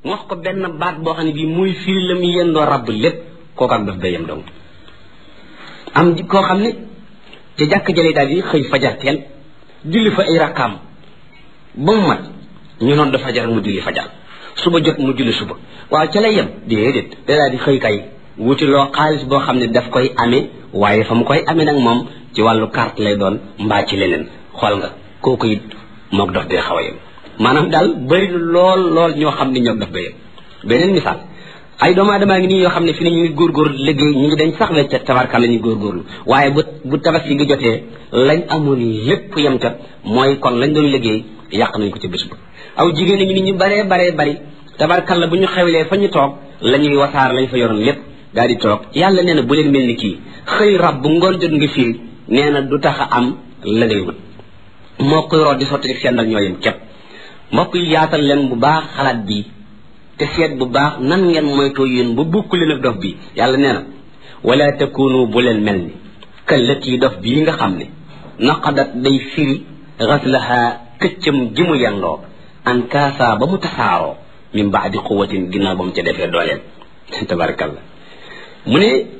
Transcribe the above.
wax ko benn baat boo xam ne bii muy firi la mu yendoo rabb lépp kooku ak daf day yem dong am koo xam ne te jàkk jëlee daal di xëy fajar teel julli fa ay rakkaam ba mu mat ñu noon da fajar mu julli fajar suba jot mu julli suba waaw ca lay yem déedéet da daal di xëy kay wuti loo xaalis boo xam ne daf koy amee waaye fa mu koy amee nag moom ci wàllu carte lay doon mbaa ci leneen xool nga kooku it mook dof dee xaw a yem maanaam daal bëri na lool lool ñoo xam ne ñoom daf ba yem beneen misaal ay doomu aadama ngi nii yoo xam ne fi ne ñu ngi góorgóorlu liggéey ñu ngi dañ sax weccat tabarka la ñu góorgóorlu waaye bu bu tabaski gi jotee lañ amoon lépp yem kat mooy kon lañ doon liggéey yàq nañ ko ci bés ba aw jigéen ñi nit ñu baree baree bari tabarkalla bu ñu xewlee fa ñu toog la ñuy wasaar lañ fa yoroon lépp daal di toog yàlla nee na bu leen mel ni kii xëy rab bu ngoon jot nga fii nee na du tax a am la ngay wut moo koy root di sotti rek seen dal ñoo yem képp mbokk yi yaatal leen bu baax xalaat bi te seet bu baax nan ngeen moytoo yéen ba bukk leen ak dof bi yàlla nee na wala takunu bu leen mel ni kallati dof bii nga xam ne naqadat day firi xaslaha këccam ji mu yendoo an kaasa ba mu tasaaroo min baadi quwatin ginnaaw ba mu ca defee dooleel tabarakallah mu ne